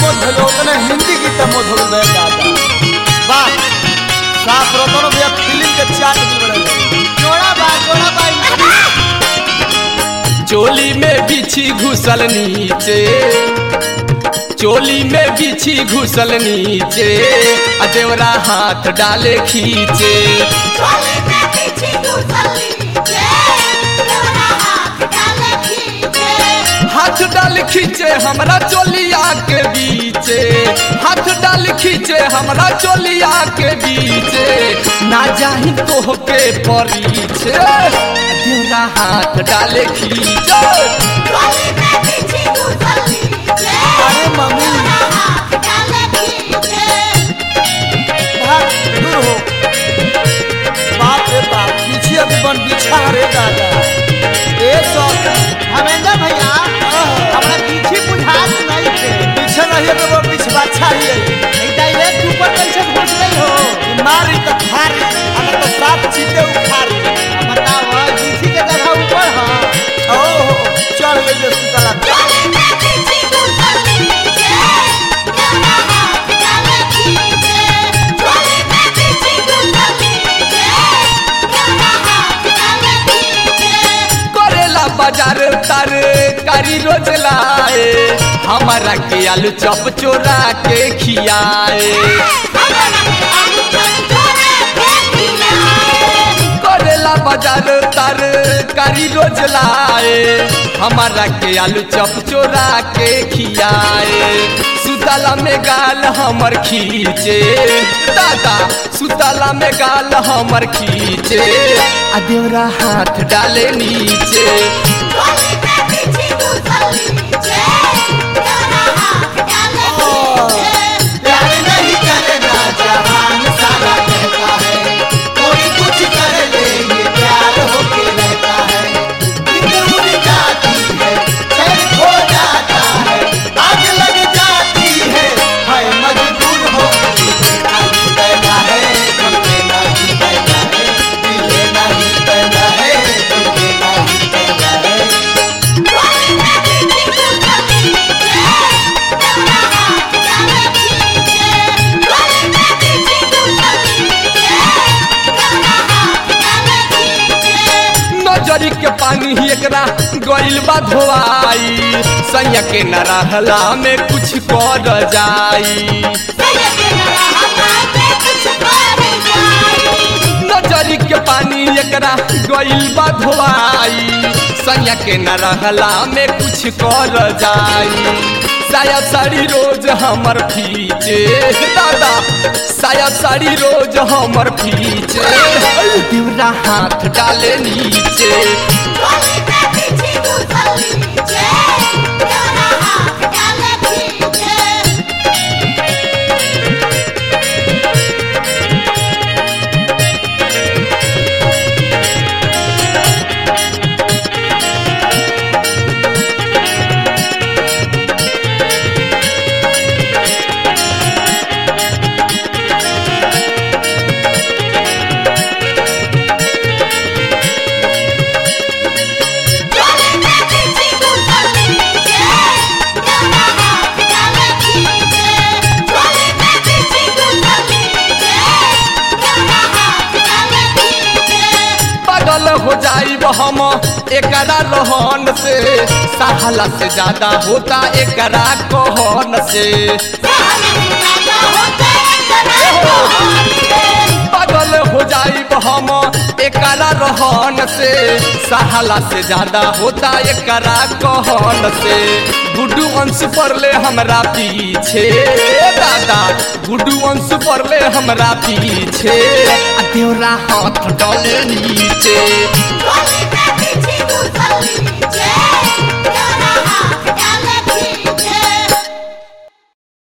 मोद भइल उतने हिंदी गीत मोद हो गए दादा वाह साफ रतन भैया फिल्म के चाट दिल बड़े जोड़ा बा जोड़ा बा चोली में बिछी घुसल नीचे चोली में बिछी घुसल नीचे आ देवरा हाथ डाले खींचे चोली में पीछे घुसली जे देवरा हाथ डाले खींचे हाथ डाल खींचे हमरा चोलिया के बीचे हाथ डाल खींचे हमरा चोलिया के बीचे ना जाही तो के परीचे देवरा हाथ डाले खींचे चोली में पीछे घुसली जे अरे मम्मी देवरा हाथ डाले खींचे भाग दूर हो बाप रे बाप पीछे अभी बन बिछा रे दादा ए सौ धर्मेंद्र भैया हमरा पीछे बुझात नहीं थे पीछे नहीं है तो वो पिछवा चाहिए नहीं तो ये ऊपर कैसे घुस गई हो मारी तो खारी अगर तो साफ चीते उखारी बताओ पीछे के जगह ऊपर हाँ ओ चढ़ गई जो सुतला चोली में पीछे घुसली जे देवरा हाथ डाले खींचे चोली में पीछे घुसली जे देवरा हाथ डाले खींचे करेला बाजार तर कारी रोज लाए हमारा के आलू चप चोरा के खियाए करेला बाजार तर कारी रोज लाए हमारा के आलू चप चोरा के खियाए सुतला में गाल हमर खींचे दादा सुतला में गाल हमर खींचे आ देवरा हाथ डाले नीचे प्यार नहीं करेगा जहान सारा कहता है कोई कुछ कर ले ये प्यार होके रहता है नींद उड़ जाती है चैन खो जाता है आग लग जाती है हाय मजबूर हो दिल लेना ही पैदा है दिल लेना ही पैदा है दिल लेना ही पैदा है दिल लेना ही पैदा है नजरी के पानी ही एकरा गइल बा धोआई सैया के न रहला में कुछ कर जाई नजरी के पानी एकरा गइल बा धोआई सैया के न रहला में कुछ कर जाई साया साड़ी रोज हमर फीचे दादा साया साड़ी रोज हमर फीचे देवरा हाथ डाले नीचे पागल हो जाइब हम एकरा रहन से साहला से ज्यादा होता एकरा कहन से पागल हो जाइब हम एकरा रहन से साहला से ज्यादा होता एकरा कहन से गुड्डू अंश पड़ले हमरा पीछे दादा गुड्डू अंश पड़ले हमरा पीछे आ देवरा हाथ डाले नीचे Yeah.